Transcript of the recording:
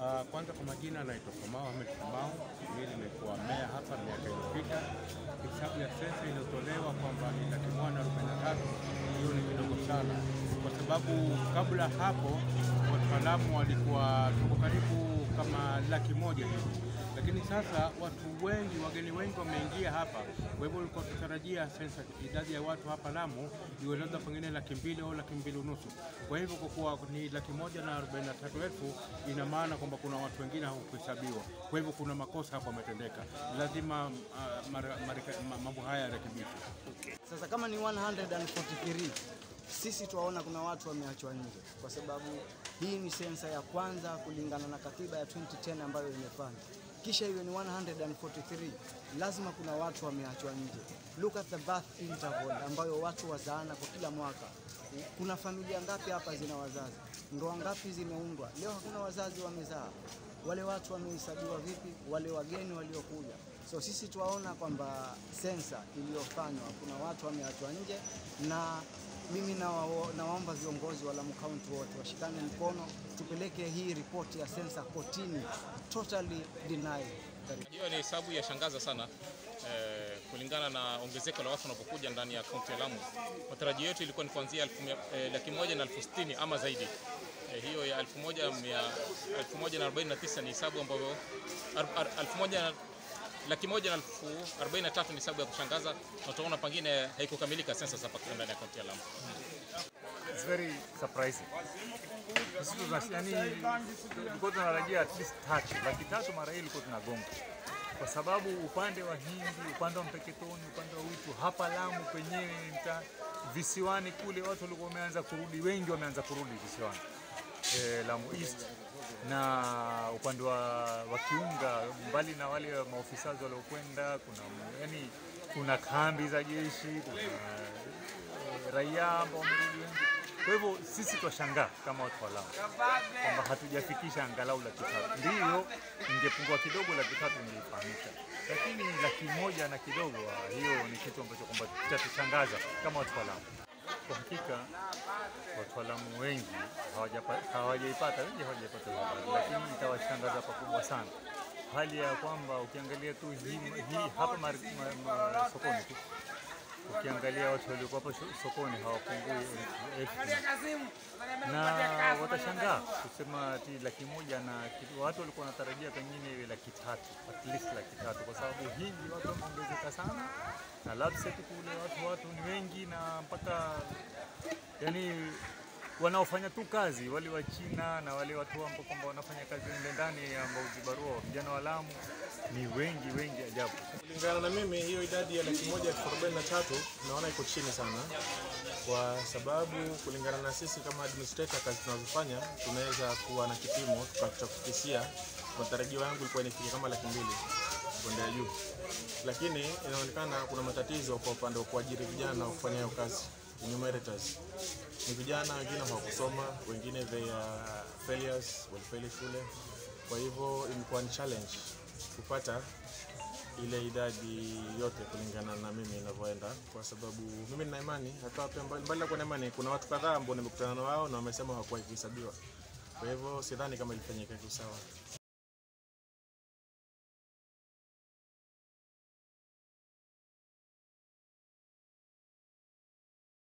Uh, kwanza kwa majina anaitwa Kamau Ahmed Kamau. Mimi nimekuwa meya hapa miaka iliyopita. Hesabu ya sensa iliyotolewa kwamba ni laki moja na arobaini na tatu, hiyo ni kidogo sana, kwa sababu kabla hapo wataalamu walikuwa tuko karibu kama laki moja hivi, lakini sasa watu wengi, wageni wengi wameingia hapa. Kwa hivyo ulikuwa tutarajia sensa, idadi ya watu hapa Lamu iwe labda pengine laki mbili au laki mbili unusu. Kwa hivyo kwa kuwa ni laki moja na arobaini na tatu elfu ina maana kwamba kuna watu wengine hawakuhesabiwa. Kwa hivyo kuna makosa hapo yametendeka, lazima uh, mara- marika- ma- mambo haya yarekebishwe. Sasa kama ni 143 sisi tuwaona kuna watu wameachwa nje, kwa sababu hii ni sensa ya kwanza kulingana na katiba ya 2010 ambayo imefanya, kisha iwe ni 143 lazima kuna watu wameachwa nje. Look at the birth interval ambayo watu wazaana kwa kila mwaka. Kuna familia ngapi hapa zina wazazi? Ndoa ngapi zimeundwa? Leo hakuna wazazi wamezaa. Wale watu wamehesabiwa vipi? Wale wageni waliokuja. So sisi tuwaona kwamba sensa iliyofanywa kuna watu wameachwa nje, na mimi nawa- nawaomba viongozi wa Lamu County wote washikane mkono, tupeleke hii ripoti ya sensa kotini. Totally denied. Hiyo ni hesabu ya shangaza sana eh, kulingana na ongezeko la watu wanapokuja ndani ya kaunti ya Lamu. Matarajio yetu ilikuwa ni kuanzia elfu mia- eh, laki moja na elfu sitini ama zaidi. Eh, hiyo ya elfu moja mia- elfu moja na arobaini na tisa ni hesabu ambayo ar- ar- elfu moja laki moja na elfu arobaini na tatu ni hesabu ya kushangaza, na utaona pengine haikukamilika sensa hapa ndani ya kaunti ya Lamu. It's very surprising. Sisi tuna yani tulikuwa tunarajia at least tatu, laki tatu mara hii ilikuwa tunagonga, kwa sababu upande wa Hindi, upande wa Mpeketoni, upande wa Witu, hapa Lamu penyewe mta visiwani kule watu walikuwa wameanza kurudi, wengi wameanza kurudi visiwani eh, Lamu East na upande wa, wa Kiunga, mbali na wale maofisa waliokwenda, kuna yani, kuna kambi za jeshi, kuna eh, raia ambao wamerudi wengi. Kwa hivyo sisi twashangaa kama watu wa Lamu kwamba hatujafikisha angalau laki tatu. Ndiyo, ingepungua kidogo laki tatu ingefahamisha, lakini laki moja na kidogo, ah, hiyo ni kitu ambacho kwamba chatushangaza kama watu wa Lamu. Kwa hakika watu wa Lamu wengi hawajapa- hawajaipata, wengi hawajaipata hiyo habari, lakini itawashangaza pakubwa sana hali ya kwamba ukiangalia tu hii, hii hapa mar, ma, ma, sokoni tu ukiangalia watu waliokuwa hapo sho- sokoni hawapungui elfu- elfu kumi. na watashangaa kusema ati laki moja na kitu. Watu walikuwa wanatarajia pengine iwe laki tatu, at least laki tatu, kwa sababu Hindi watu wameongezeka sana na Lapsset kule watu watu ni wengi na mpaka yani wanaofanya tu kazi wale wa China na wale watu ambao kwamba wanafanya kazi mle ndani ambao vibarua vijana wa Lamu ni wengi wengi ajabu. Kulingana na mimi hiyo idadi ya laki moja elfu arobaini na tatu naona iko chini sana, kwa sababu kulingana na sisi kama administrator, kazi tunazofanya tunaweza kuwa na kipimo cha kukisia. Matarajio yangu ilikuwa inifike kama laki mbili kwenda juu, lakini inaonekana kuna matatizo kwa upande wa kuajiri vijana na kufanya hiyo kazi enumerators. Ni vijana wengine hawakusoma, wengine they are failures, walifeli shule. Kwa hivyo imekuwa ni challenge kupata ile idadi yote kulingana na mimi inavyoenda, kwa sababu mimi nina imani hata pia mbali mbali na kuwa na imani, kuna watu kadhaa ambao nimekutana na wao na wamesema hawakuwa ikihesabiwa. Kwa hivyo sidhani kama ilifanyika kiusawa.